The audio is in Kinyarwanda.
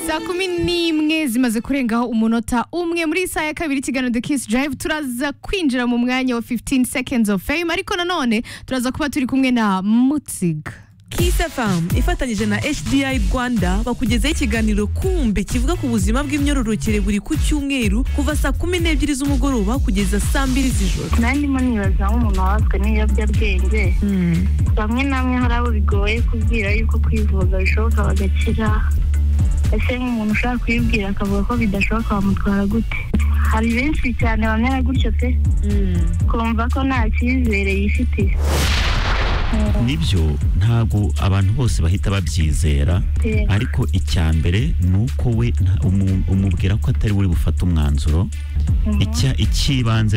saa kumi n'imwe zimaze kurengaho umunota umwe muri iyi saha ya kabiri ikiganiro the kiss drive turaza kwinjira mu mwanya wa 15 seconds of fame ariko nanone turaza kuba turi kumwe na mutsiga Kiss FM ifatanyije na HDI Rwanda bakugezaho ikiganiro kumbe kivuga ku buzima bw'imyororokere buri ku cyumweru kuva saa kumi n'ebyiri z'umugoroba kugeza saa mbiri z'ijoro nandimo nibaza aho umuntu wabazwa n'ibiyobyabwenge bamwe na bamwe hari abo bigoye kubwira yuko kwivuza bishoboka bagakira ese nk'umuntu ushaka kuyibwira akavuga ko bidashoboka bamutwara gute hari benshi cyane bamera gutyo pe kumva ko nta cyizere yifitiye nibyo ntabwo abantu bose bahita babyizera Yego. ariko icya mbere ni uko we nta- umu- umubwira ko atari we bufate umwanzuro icya- icy'ibanze